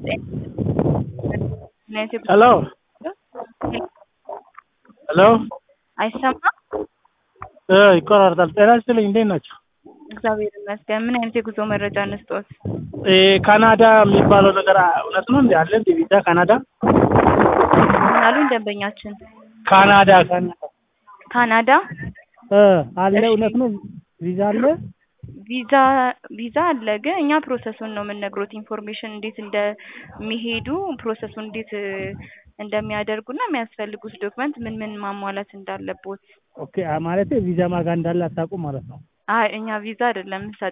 ሄሎ ሄሎ አይሰማም? እ ይቆራረጣል። ጤና ይስጥልኝ እንዴት ናቸው? እግዚአብሔር ይመስገን። ምን አይነት የጉዞ መረጃ እንስጦት? እ ካናዳ የሚባለው ነገር እውነት ነው እንዴ? አለ እንዴ ቪዛ ካናዳ? ምን አሉኝ ደንበኛችን? ካናዳ ካናዳ ካናዳ እ አለ እሺ። እውነት ነው ቪዛ አለ? ቪዛ ቪዛ አለ፣ ግን እኛ ፕሮሰሱን ነው የምንነግሮት። ኢንፎርሜሽን እንዴት እንደሚሄዱ ፕሮሰሱን እንዴት እ እንደሚያደርጉና የሚያስፈልጉት ዶክመንት ምን ምን ማሟላት እንዳለቦት። ኦኬ ማለት ቪዛ ማጋ እንዳለ አታውቁም ማለት ነው። አይ እኛ ቪዛ አይደለም